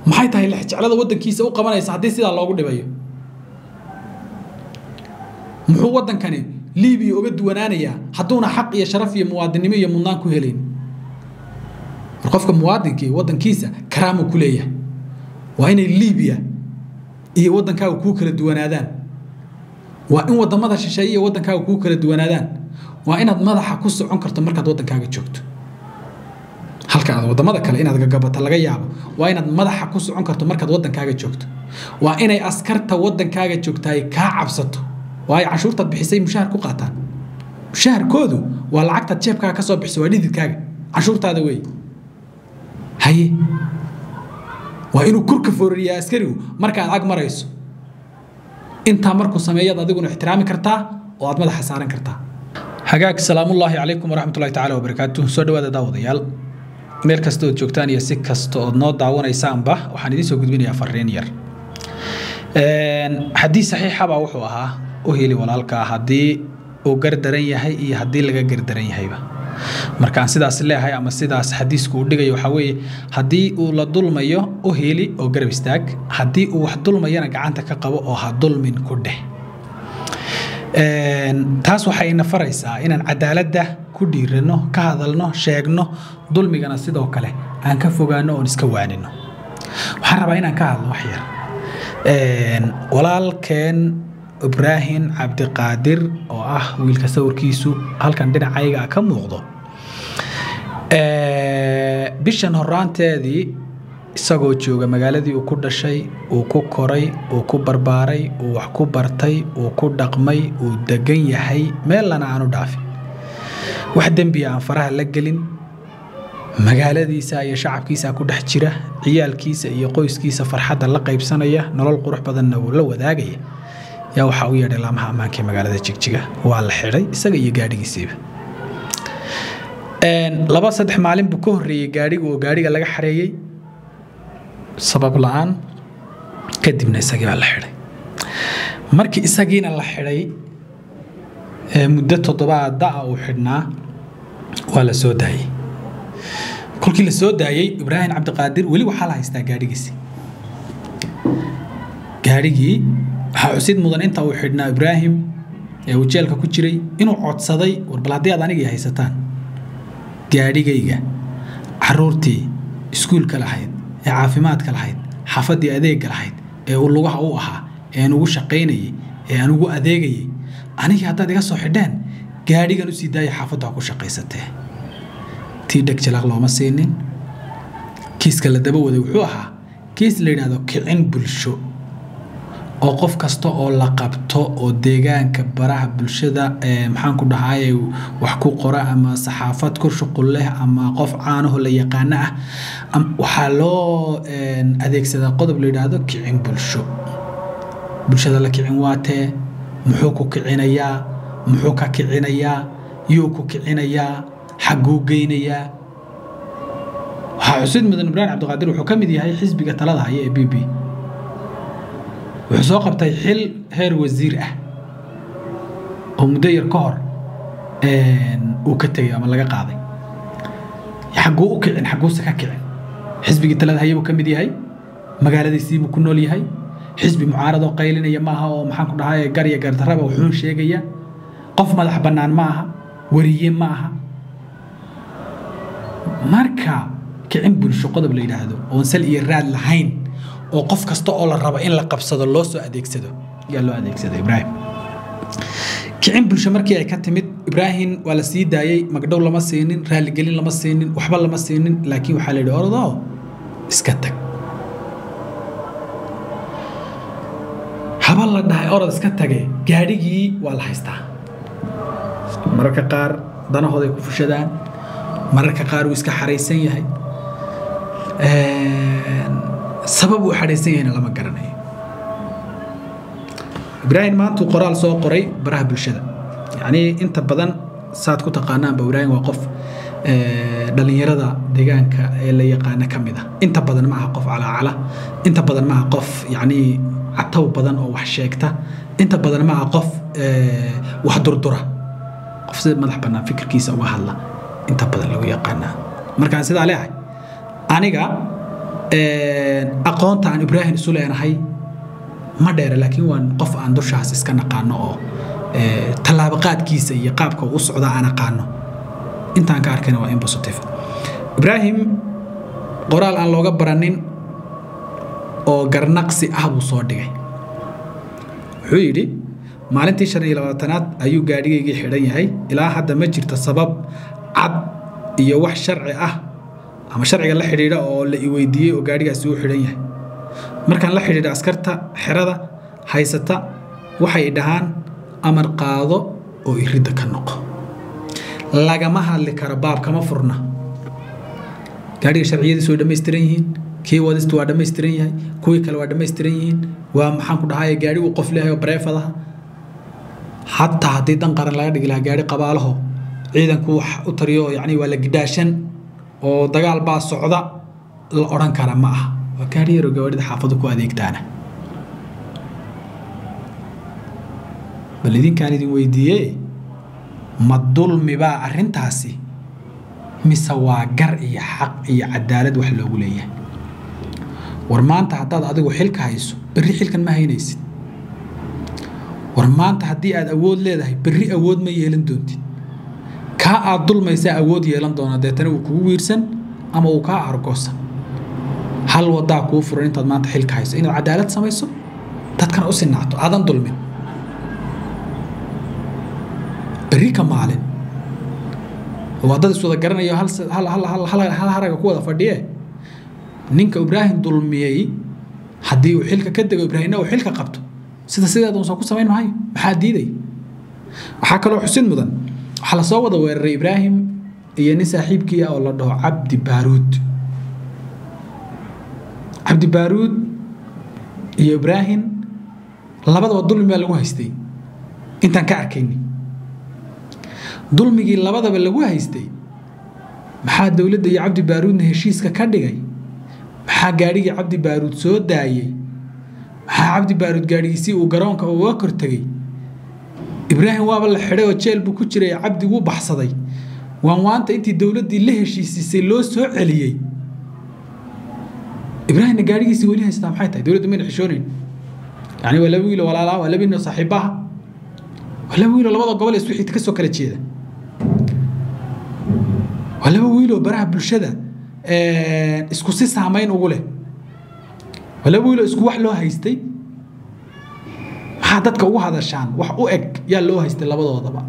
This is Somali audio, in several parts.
maxay tahay lexjeclada waddankiisa u qabanaysa haddii sidaa loogu dhibayo muxuu waddankani libiya uga duwanaanayaa hadduuna xaq iyo sharaf iyo muwaadinnimo iyo mudnaan ku helayn war qofka muwaadinkii waddankiisa karaamu ku leeyahay waa inay libiya iyo waddankaaga kuu kala duwanaadaan waa in wadamada shisheeye iyo waddankaaga kuu kala duwanaadaan waa inaad madaxa ku socon karto markaad waddankaaga joogto halka aad wadamada kale inaad gagabato laga yaabo waa inaad madaxa ku socon karto markaad waddankaaga joogto waa inay askarta waddankaaga joogtaay kaa cabsato waayo canshuurtaad bixisay mushahar ku qaataan mushaharkoodu waa lacagtaad jeebkaaga ka soo bixiso waa dhididkaaga canshuurtaada wey haye waa inuu kurka foorariyaa askarigu markaad ag marayso intaa markuu sameeyaad adiguna ixtiraami kartaa oo aad madaxa saaran kartaa hagaag salaamullaahi calaykum waraxmatullahi tacaala wabarakaatu soo dhawaada daawadayaal meel kasta ood joogtaan iyo si kasta ood noo daawanaysaanba waxaan idiin soo gudbinayaa fariin yar haddii saxiixabaa wuxuu ahaa u heli walaalkaa haddii uu gardaran yahay iyo haddii laga gardaran yahayba markaan sidaas leeyahay ama sidaas xadiisku uu dhigayo waxaa weeye haddii uu la dulmayo u heli oo garab istaag haddii uu wax dulmayana gacanta ka qabo oo ha dulmin ku dheh taas waxay ina faraysaa inaan cadaaladda ku dhiirano ka hadalno sheegno dulmigana sidoo kale aan ka fogaano oon iska waanino waxaan rabaa inaan ka hadlo wax yar walaalkeen ibraahim cabdiqaadir oo ah wiilka sawirkiisu halkan dhinacayga ka muuqdo bishan horaanteedii isagoo jooga magaaladii uu ku dhashay uu ku koray uu ku barbaaray uu wax ku bartay uu ku dhaqmay uu degan yahay meellana aanu dhaafin wax dembiya aan faraha la gelin magaaladiisa iyo shacabkiisa ku dhex jira ciyaalkiisa iyo qoyskiisa farxadda la qaybsanaya nolol qurux badanna uu la wadaagaya yaa waxaa u yeedhay laamaha ammaanka ee magaalada jigjiga waa la xidhay isaga iyo gaadhigiisiiba laba saddex maalin buu ka horreeyey gaadhiga oo gaadhiga laga xareeyey sabab la-aan kadibna isagii baa la xidhay markii isagiina la xidhay muddo toddobaada ah uu xidhnaa waa la soo daayey kolkii la soo daayey ibraahim cabdiqaadir weli waxaa la haystaa gaadhigiisi gaadhigii waxaa xusid mudan inta uu xidhnaa ibraahim ee uu jeelka ku jiray inuu codsaday war bal haddii aad anigii haysataan gaadhigayga caruurtii iskuulka lahayd ee caafimaadka lahayd xaafaddii adeegga lahayd ee uu lugaha u ahaa ee aan ugu shaqaynayay ee aan ugu adeegayay anigii haddaad iga soo xidheen gaadhigan usii daaya xaafaddu ha ku shaqaysatee tii dheg jalaaq looma siinin kiiska la daba waday wuxuu ahaa kiis la yidhaahdo kicin bulsho oo qof kasta oo la qabto oo deegaanka baraha bulshada maxaanku dhahaye wax ku qora ama saxaafad ku shuqul leh ama qof caanaho la yaqaano ah waxaa loo adeegsadaa qodob la yidhaahdo kicin bulsho bulshada la kicin waatee muxuu ku kicinayaa muxuu ka kicinayaa yuu ku kicinayaa xagguu geynayaa waxaa xusid mudan ibraahim cabdiqaadir wuxuu ka mid yahay xisbiga talada haya ee b b wuxuu soo qabtay xil heer wasiir ah oo muddo yar ka hor uu ka tegay ama laga qaaday xagguu u kicin xagguuse ka kicin xisbigii talada haya buu ka mid yahay magaaladiisii buu ku nool yahay xisbi mucaaradoo qaylinaya maaha oo maxaan ku dhahay garya gardarraba wuxuun sheegaya qof madax bannaan ma aha wariye ma aha marka kicin bulsho qodob la yidhaahdo oon sal iyo raad lahayn oo qof kasta oo la rabo in la qabsado loo soo adeegsado yaa loo adeegsada ibraahim kicin bulsho markii ay ka timid ibraahim waa la sii daayey magdhow lama siinin raaligelin lama siinin waxba lama siinin laakiin waxaa la yidhi orodoo iska tag haba la dhahay orod iska tage gaadhigii waa la haystaa mararka qaar danahooday ku fushadaan mararka qaar uu iska xaraysan yahay sabab uu xadhaysan yahayna lama garanayo ibraahim maantuu qoraal soo qoray baraha bulshada yacnii inta badan saad ku taqaanaanba ibraahim waa qof dhallinyarada deegaanka ee la yaqaana ka mid ah inta badan ma aha qof calaacala inta badan ma aha qof yacnii cataw badan oo wax sheegta inta badan ma aha qof wax durdura qof sida madax bannaan fikirkiisa uga hadla inta badan lagu yaqaanaa markaan sidaa leeyahay aniga aqoonta aan ibraahim isu leenahay ma dheere laakiin waan qof aan dushaas iska naqaano oo tallaabaqaadkiisa iyo qaabka u socda aan aqaano intaan ka arkayna waa in positive ibraahim qoraal aan looga baranin oo garnaqsi ah buu soo dhigay wuxuu yidhi maalintii shan iyo labaatanaad ayuu gaadhigaygii xidhan yahay ilaa hadda ma jirto sabab cad iyo wax sharci ah ama sharciga la xidhiidha oo la i weydiiyey oo gaadhigaasi uu xidhan yahay markaan la xidhiidha askarta xerada haysata waxay dhahaan amar qaado oo iridda ka noqo lagama hadli karo baab kama furna gaadhiga sharciyadiisu way dhammaystiran yihiin kii wadistu waa dhammaystiran yahay kuwii kale waa dhammaystiran yihiin waa maxaan ku dhahay gaadhi uu qof leeyahay oo bareefadaha xataa haddii dan qaran laga dhigi lahaa gaadhi qabaalaho ciidanku wax u tariyo yacni waa la gidhaashan oo dagaal baa socda la odhan kara ma aha waa gaadhi yaroo gawaadhida xaafadu ku adeegtaana bal idinkaan idin weydiiye ma dulmi baa arrintaasi mise waa gar iyo xaq iyo cadaalad wax loogu leeyahay war maanta haddaad adigu xilka hayso berri xilkan ma haynaysid war maanta haddii aad awood leedahay berri awood ma yeelan doontid kaa aad dulmaysaa awood yeelan doona deetana wuu kugu wiirsan ama uu kaa argoosan hal wadaa kuu furan intaad maanta xilka hayso inaad cadaalad samayso dadkana u sinaato aadan dulmin berri ka maalin waa dad iswada garanayo hal haraga ku wada fadhiye ninka ibraahim dulmiyey haddii uu xilka ka dego ibraahimna uu xilka qabto sida sideeda uusan ku samayn maayo maxaa diiday waxaa kaloo xusid mudan waxaa lasoo wada weeraray ibraahim iyo nin saaxiibkii ah oo la dhaho cabdi baaruud cabdi baaruud iyo ibraahim labadaba dulmi baa lagu haystay intaan ka arkayni dulmigii labadaba lagu haystay maxaa dowladda iyo cabdi baaruudna heshiiska ka dhigay maxaa gaadhigii cabdi baaruud soo daayey maxaa cabdi baaruud gaadhigiisii uu garoonka uga kortegey ibraahim waaba la xidhay oo jeel buu ku jiray cabdi wuu baxsaday waan waanta intii dowladdii la heshiisiisay loo soo celiyey ibraahimna gaadhigiisii weli haystaa maxay tahay dowladdu mayna xishoonayn yani waa laba wiilo walaalaa waa laba wiilo saaxiibaha waa laba wiilo labada gobol ee isku xigta ka soo kala jeeda waa laba wiiloo baraha bulshada isku si saamayn ugu leh waa laba wiiloo isku wax loo haystay maxaa dadka ugu hadashaan wax u eg yaa loo haystay labadoodaba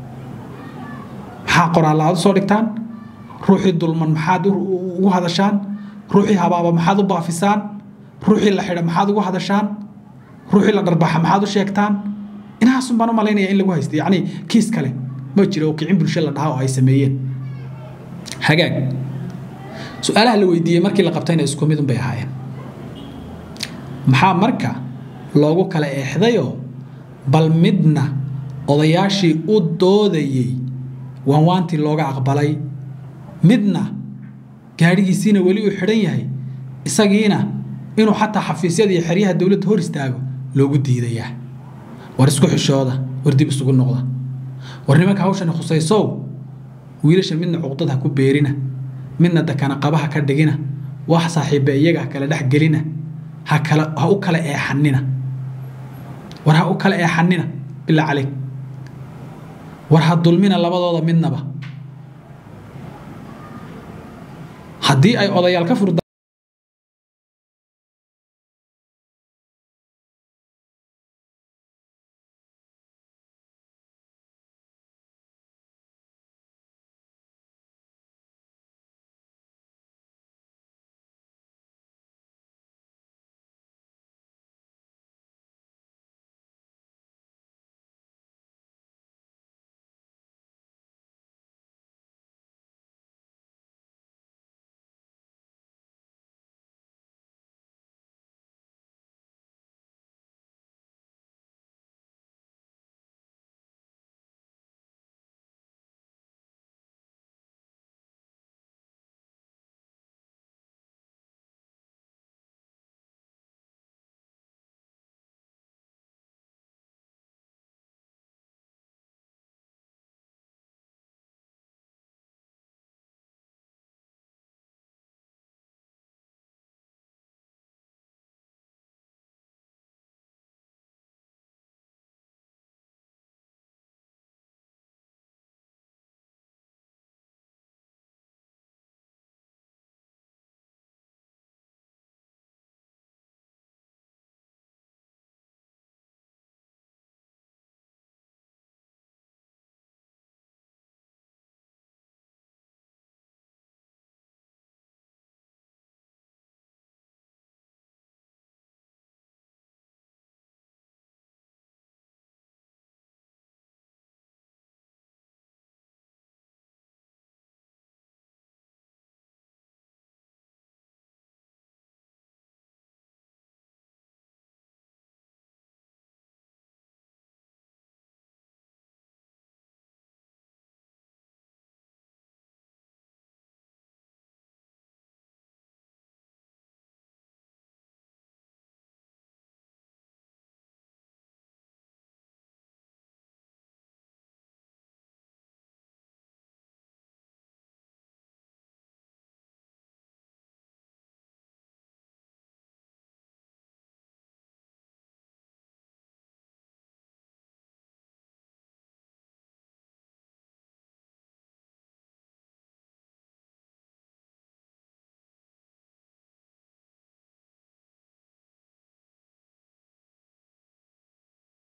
maxaa qoraalla aad u soo dhigtaan ruuxii dulman maxaad ugu hadashaan ruuxii habaaba maxaad u baafisaan ruuxii la xidha maxaad ugu hadashaan ruuxii la dharbaxa maxaad u sheegtaan inahaasun baan u malaynaya in lagu haystay yacni kiis kale ma jiro oo kicin bulsho la dhaha oo ay sameeyeen hagaag su-aalaha la weydiiyey markii la qabtayna isku midun bay ahaayeen maxaa marka loogu kala eexdayoo bal midna odayaashii u doodayey waanwaantii looga aqbalay midna gaadhigiisiina weli uu xidhan yahay isagiina inuu xataa xafiisyada iyo xeryaha dowladda hor istaago loogu diidayaa war isku xishooda war dib isugu noqda war nimanka hawshani khusaysow wiilasha midna cuqdad ha ku beerina midna dakana qabaha ka dhigina wax saaxiiba iyaga ha kala dhex gelina ha kala ha u kala eexanina war ha u kala eexanina bilaa caleyk war ha dulmina labadooda midnaba haddii ay odayaal ka furda